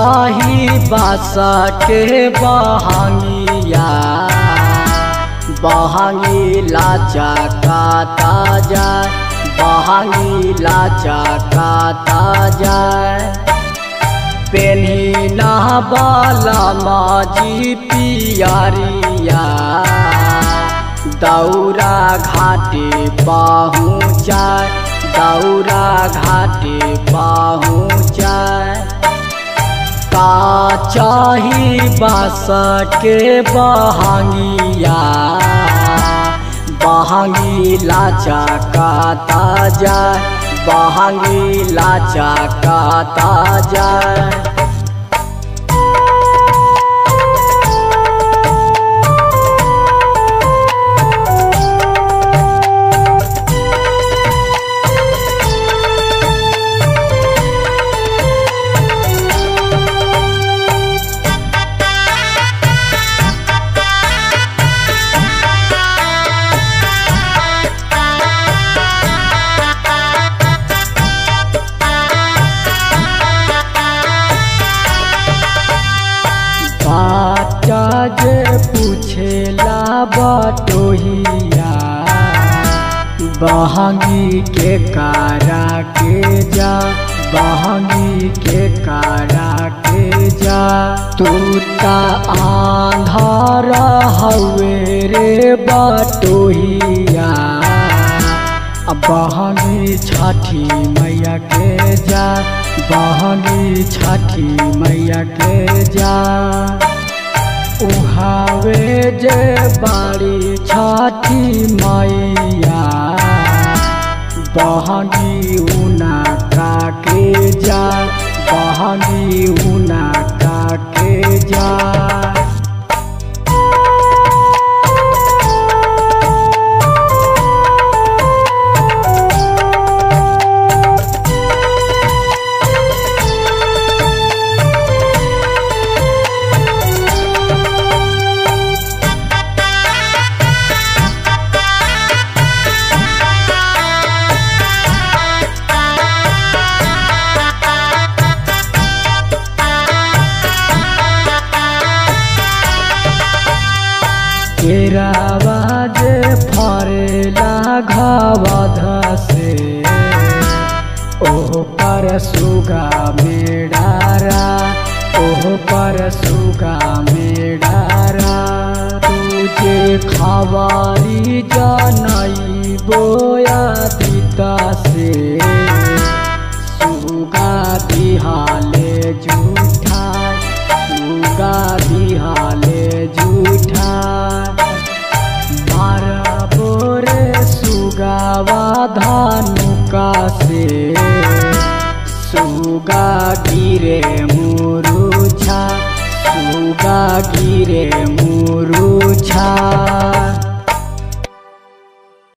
चाही बास के बहंगिया बहंगी लाचा काता जाय बहंगी लाचा काता जाय पेन्ही नहबाला माजी पियरिया दौरा घाटे पहुँचाय दौरा घाटे पहुँचाय का चाही बास के बहंगिया बहंगी लाचा काता जाय बहंगी लाचा काता जाय बाटा जे पूछेला बटोहिया बहंगी के कारा के जा बहंगी के कारा के जा तू ता आंधार हवे रे बटोहिया बहंगी छठी मैया के जा बहंगी छठी मैया के जा उहावे जे बाड़ी छठी मैया बहंगी उना का के जा बहंगी उना का के जा केरावा जे फरेला घावध से ओह पर सुगा मेडारा ओह पर सुगा मेडारा तुझे खवारी जानई बोया दीता से सुगा दिहाले जूठा सुगा दिहाले जूठा मारा बोरे सुगावा धानुका से सुगा गिरे मुरुछा सुगा गिरे मुरुछा